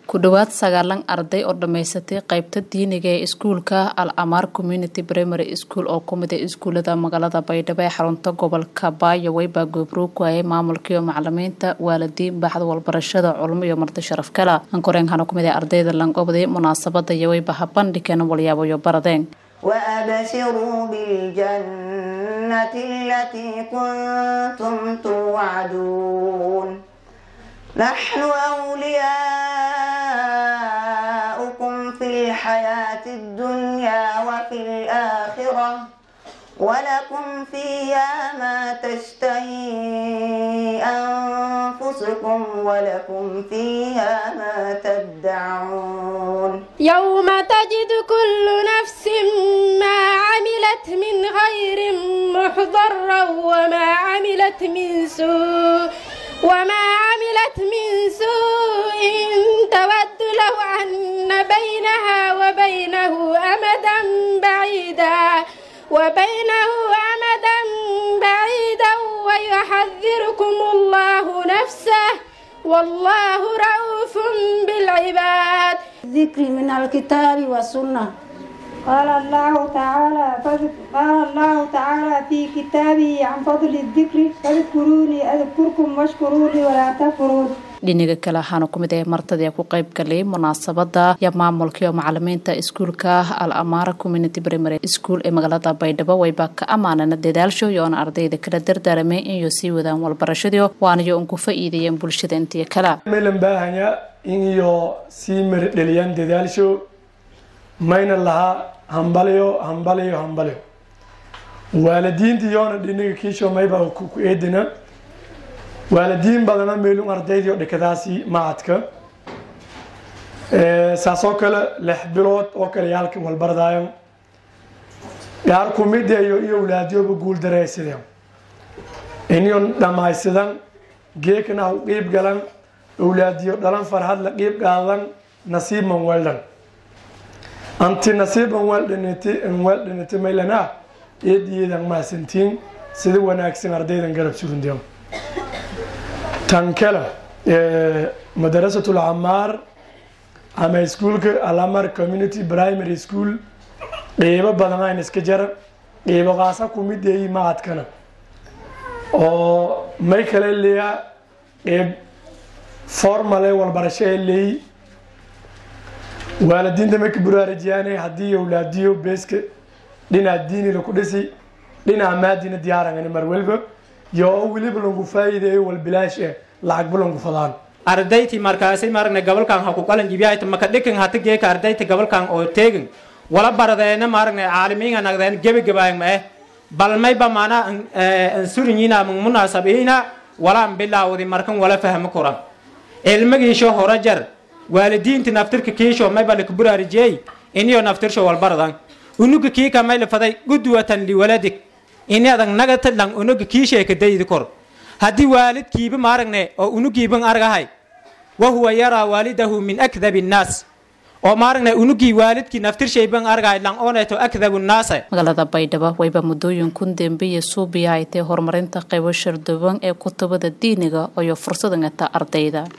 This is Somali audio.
ku dhowaad sagaalan arday oo dhammaysatay qaybta diiniga ee iskuulka al amaar community primary school oo kumid a iskuulada magaalada baydhabo ee xarunta gobolka baayowey baa goobroog ku hayay maamulkiiyo macalimiinta waalidiin baxda walbarashada culmo iyo marti sharaf kala ankoreenkana kumid ee ardayda langobday munaasabada yoweyba habandhigeen walyaabayo baradeen وأبشروا بالجنة التي كنتم توعدون نحن أولياؤكم في الحياة الدنيا وفي الآخرة ولكم فيها ما تشتهي أنفسكم ولكم فيها ما تدعون يوم تجد كل نفس ما عملت من غير محضرا وما عملت من سوء وما عملت من سوء تود لو أن بينها وبينه أمدا بعيدا وبينه أمدا بعيدا ويحذركم الله نفسه والله رؤوف بالعباد ذكر من الكتاب والسنة قال الله تعالى قال الله تعالى في كتابه عن فضل الذكر فاذكروني أذكركم واشكروا لي ولا تكفرون dhinaga kale waxaana kumid ahay martadii ku qayb galay munaasabada iyo maamulkaiyo macalimiinta iskuulka al amaara community primary school ee magaalada baydhabo wayba ka ammaanana dadaalsho iyoona ardayda kala dardaaramay inay sii wadaan walbarashadii waanayo un ku faa'iideeyeen bulshada intii kale maylan baahanya in iyo sii maridheliyaan dadaalsho mayna lahaa hambaliyo hambaliyo hambaliyo waalidiinta iyoona dhinaga kiisho mayba ku eedina waalidiin badana meelun ardaydii oo dhikadaasi macadka saasoo kale lix bilood oo kale yaalka walbardaayan gaar kumidayo iyo awlaadyoba guul daraysadeen iniyon dhammaysadan geekana u qiib galan awlaadiyo dhalan farhad la qiib qaadan nasiiban weldhan anti nasiiban weldhaniti weldhaniti maylana eediyeedan maasantiin sida wanaagsan ardaydan garab surundeen tan kale madarasat lcamaar ama iskuulka alamar community primary school qeybo badan ayn iska jara qeybo qaasa kumideeyi macadkana oo may kale leeya qeyb formale walbarasho ee leeyi waalidiinta may ka buraarajiyaane haddii awlaadiyo beeska dhinaca diinila ku dhisi dhinaca maadina diyaarangani mar walba yo weliba langu faa'iideeyo walbilaash eh lacagba langu fadaan ardayti markaasi maragna gabalkan ha ku qalan jibiyahayta maka dhikan hata geeka ardayta gabalkan oo teegin wala baradeena maragna caalimiinga nagdeen gebi gabaayang ma eh balmayba maana ansurinyiina mang munaasabiina wala an bilaawdi markan wala fahmo kura ilmagiisho hora jar waalidiinta naftirka kiisho mayba laka buraarijiyey iniyo naftirsho walbaradan unuga kiika may lafaday gudwatan liwaladik inadan nagata lang unuga kiisheeka daydi kor haddii waalidkiiba maaragne oo unugiiban argahay wahuwa yaraa waalidahu min akdabi nnaas oo maaragne unugii waalidkii naftirshayban argahay lang ooneeto akdabu nnaase magaalada baydhabo wayba muddooyin kun dembiya suubiya ay tahay horumarinta qaybo sharduban ee kutubada diiniga iyo fursadangata ardayda